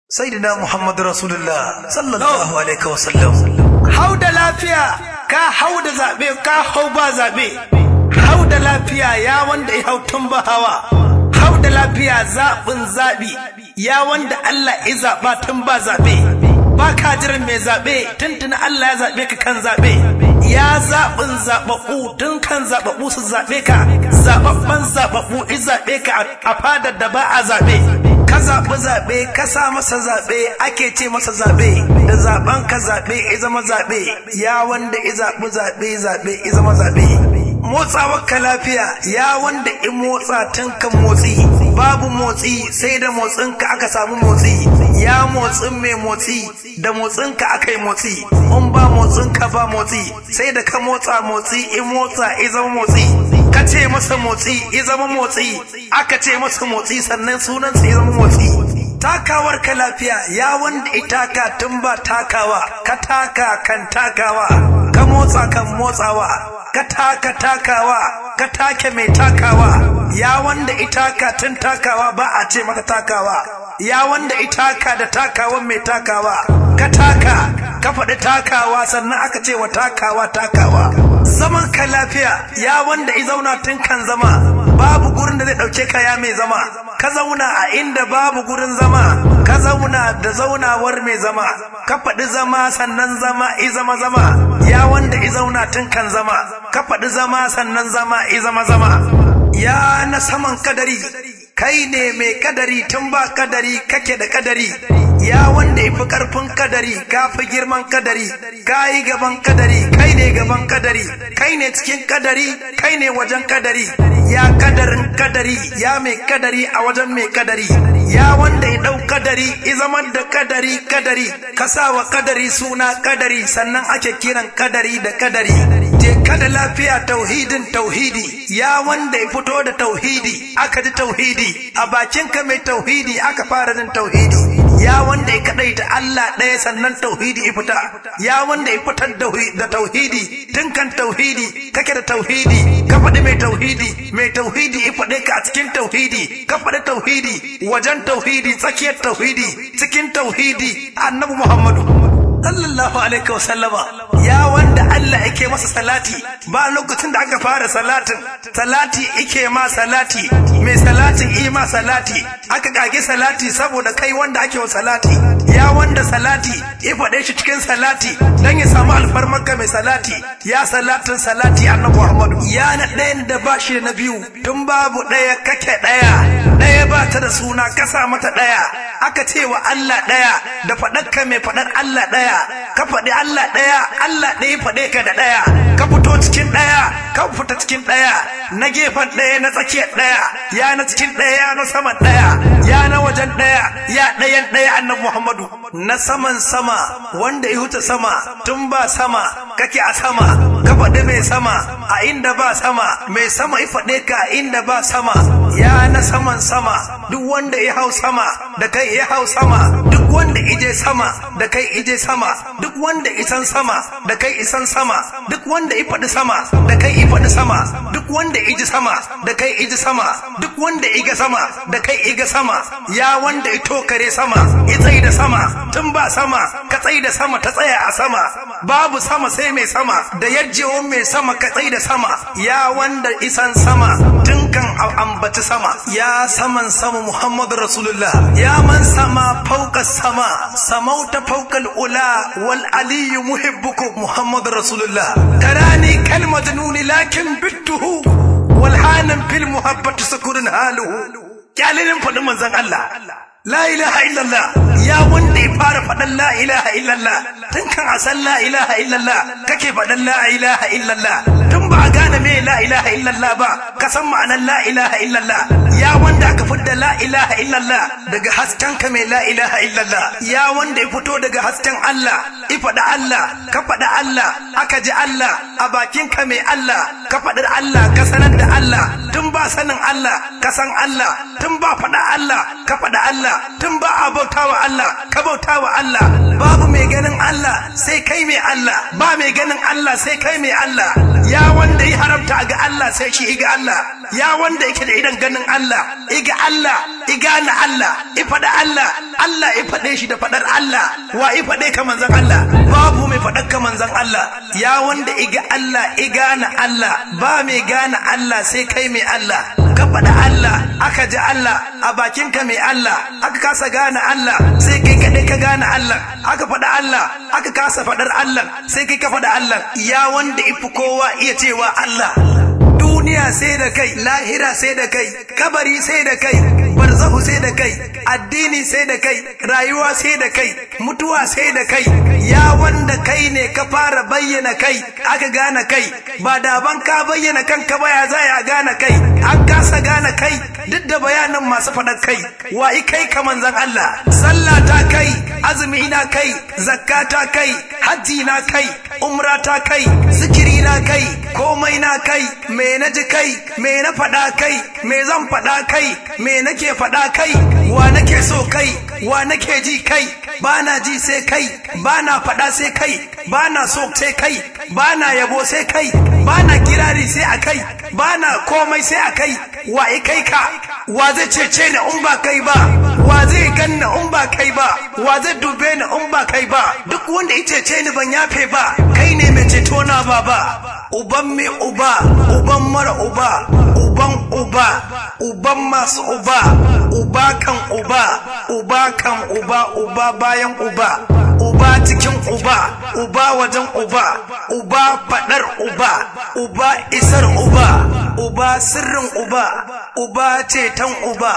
sayyidina muhammad rasulullah sallallahu alaihi wasallam hau da lafiya ka hau da zaɓe ka hau ba zaɓe hau da lafiya ya wanda ya hau tun ba hawa hau da lafiya zaɓin zaɓi ya wanda Allah ya zaɓa tun ba zaɓe ba ka jiran mai zaɓe tuntuni Allah ya zaɓe ka kan zaɓe ya zaɓin zaɓaɓɓu tun kan zaɓaɓɓu su zaɓe ka zaɓaɓɓen zaɓaɓɓu i zaɓe ka a fadar da ba a zaɓe ka zaɓi zaɓe ka sa masa zaɓe ake ce masa zaɓe da zaɓen ka zaɓe ya zama zaɓe ya wanda ya zaɓi zaɓe zaɓe ya zama zaɓe motsawar ka lafiya ya wanda in motsa tun kan motsi babu motsi sai da motsin ka aka samu motsi ya motsin mai motsi da motsin ka aka yi motsi in ba motsin ka ba motsi sai da ka motsa motsi in motsa ya zama motsi ka ce masa motsi ya zama motsi aka ce masa motsi sannan sunansa ya zama motsi takawar ka lafiya ya wanda itaka tun ba takawa ka taka kan takawa ka motsa kan motsawa ka taka takawa ka take mai takawa ya wanda itaka tun takawa ba a ce maka takawa ya wanda itaka da takawan mai takawa ka taka ka faɗi takawa sannan aka ce wa takawa takawa zaman ka lafiya ya wanda i zauna tun kan zama babu gurin da zai ɗauke ka ya mai zama ka zauna a inda babu gurin zama ka zauna da zaunawar mai zama ka faɗi zama sannan zama i zama zama ya wanda i zauna tun kan zama ka faɗi zama sannan zama i zama zama ya na saman kadari kai ne mai kadari tun ba kadari kake da kadari ya wanda ifi karfin kadari ka fi girman kadari ka yi gaban kadari kai ne gaban kadari kai ne cikin kadari kai ne wajen kadari ya kadarin kadari ya mai kadari a wajen mai kadari ya wanda ya dau kadari i zaman da kadari kadari ka sa wa kadari suna kadari sannan ake kiran kadari da kadari je kada lafiya tauhidin tauhidi ya wanda ya fito da tauhidi aka ji tauhidi a bakinka mai tauhidi aka fara jin tauhidi ya wanda ya kadaita Allah ɗaya sannan tauhidi ya fita ya wanda ya fitar da tauhidi tun kan tauhidi kake da tauhidi ka faɗi mai tauhidi mai tauhidi ya faɗe ka a cikin tauhidi ka faɗi tauhidi wajen tauhidi tsakiyar tauhidi cikin tauhidi annabi Muhammadu sallallahu alaihi wasallama ya wanda Allah yake masa salati ba lokacin da aka fara salatin salati yake ma salati mai salatin yi ma salati aka kage salati saboda kai wanda ake wa salati ya wanda salati ya faɗe shi cikin salati dan ya samu alfarmarka mai salati ya salatin salati annabi Muhammadu ya na ɗayan da ba shi da na biyu tun babu ɗaya kake ɗaya ɗaya ba ta da suna kasa mata ɗaya aka ce wa Allah ɗaya da faɗarka mai faɗar Allah ɗaya ka faɗi Allah ɗaya Allah ɗaya faɗe ka da ɗaya ka fito cikin ɗaya ka fita cikin ɗaya na gefen ɗaya na tsakiyar ɗaya ya na cikin ɗaya na saman ɗaya ya na wajen ɗaya ya ɗayan ɗaya annabi Muhammadu na saman sama wanda ya huta sama tun ba sama kake a sama ka faɗi mai sama a inda ba sama mai sama ya faɗe ka a inda ba sama ya na saman sama duk wanda ya hau sama da kai ya hau sama duk wanda ije sama da kai ije sama duk wanda isan sama da kai isan sama duk wanda i faɗi sama da kai i faɗi sama duk wanda iji sama da kai iji sama duk wanda iga sama da kai iga sama ya wanda ito kare sama i tsayi da sama tun ba sama ka tsayi da sama ta tsaya a sama babu sama sai mai sama da yajjewa mai sama ka tsayi da sama ya wanda isan sama tun kan ambaci sama ya saman sama muhammadu rasulullah ya man sama fauka sama samauta faukal ula wal aliyu muhibbuku muhammadu rasulullah tarani kal majnuni lakin bittuhu wal hanan fil muhabbati sukurun haluhu kyalinin faɗin manzon Allah La ilaha illallah ya wanda ya fara faɗan la ilaha illallah tun kan a san la ilaha illallah kake faɗan la ilaha illallah tun ba a gane me la ilaha illallah ba ka san ma'anar la ilaha illallah ya wanda aka fidda la ilaha illallah daga hasken ka mai la ilaha illallah ya wanda ya fito daga hasken Allah i faɗa Allah ka faɗa Allah aka ji Allah a bakin ka mai Allah ka faɗi Allah ka sanar da Allah tun ba sanin Allah ka san Allah tun ba faɗa Allah ka faɗa Allah tun ba a bauta wa Allah ka bauta wa Allah babu mai ganin Allah sai kai mai Allah ba mai ganin Allah sai kai mai Allah ya wanda ya haramta ga Allah sai shi ga Allah ya wanda yake da idan ganin Allah Allah iga Allah igana Allah ifada Allah Allah ifade shi da fadar Allah wa ifade ka manzon Allah babu mai fadar ka manzon Allah ya wanda iga Allah igana Allah ba mai gane Allah sai kai mai Allah ka faɗa Allah aka ji Allah a bakinka mai Allah aka kasa gane Allah sai kai kaɗai ka gane Allah aka faɗa Allah aka kasa faɗar Allah sai kai ka faɗa Allah ya wanda ifi kowa iya cewa Allah duniya sai da kai lahira sai da kai kabari sai da kai barzahu sai da kai addini sai da kai rayuwa sai da kai mutuwa sai da kai ya wanda kai ne ka fara bayyana kai aka gane kai ba da ban ka bayyana kanka ba ya za ya gane kai an kasa gane kai duk da bayanan masu faɗa kai wa kai ka manzan Allah sallah ta kai azumi na kai zakka ta kai hajji na kai umra ta kai zikiri na kai komai na kai me na ji kai me na faɗa kai me zan faɗa kai me nake faɗa kai wa nake so kai wa nake ji kai ba na ji sai kai ba na faɗa sai kai ba na so sai kai ba na yabo sai kai ba na kirari sai a kai ba na komai sai a kai wa kai ka wa zai cece ni in ba kai ba wa zai ganna in ba kai ba wa zai dube ni in ba kai ba duk wanda ya cece ni ban yafe ba kai ne mai ceto na baba uban mai uba uban mara uba uban uba uban masu uba uba kan uba uba kan uba uba bayan uba uba cikin uba uba wajen uba uba fadar uba uba isar uba uba sirrin uba uba ceton uba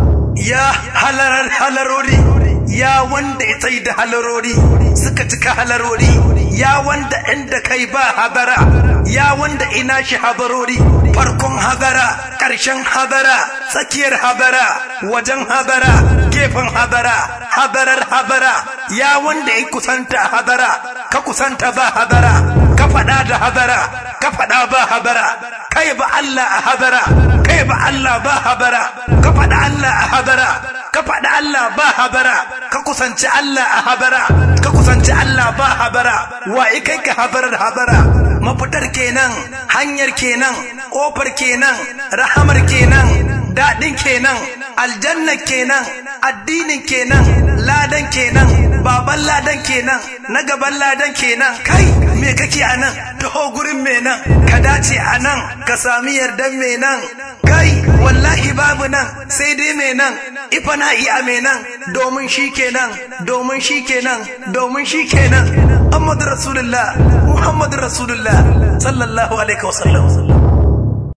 ya halarar halarori ya wanda ya tsaye da halarori suka cika halarori ya wanda inda kai ba hadara ya wanda ina shi hadarori farkon hadara ƙarshen hadara tsakiyar hadara wajen hadara gefen hadara hadarar hadara ya wanda ya kusanta hadara ka kusanta ba hadara ka faɗa da hadara ka faɗa ba hadara kai ba Allah a hadara kai ba Allah ba hadara ka faɗa Allah a hadara ka faɗi Allah ba habara ka kusanci Allah a habara ka kusanci Allah ba habara wa kai ka habarar habara mafitar kenan hanyar kenan ƙofar kenan rahamar kenan daɗin kenan aljanna kenan addinin kenan ladan kenan baban ladan kenan na gaban ladan kenan kai me kake a nan taho gurin me nan ka dace a nan ka sami yardan me nan kai wallahi babu nan sai dai me nan ifa na iya me nan domin shi kenan domin shi kenan domin shi kenan Muhammadu Rasulullah Muhammadu Rasulullah sallallahu alaihi wasallam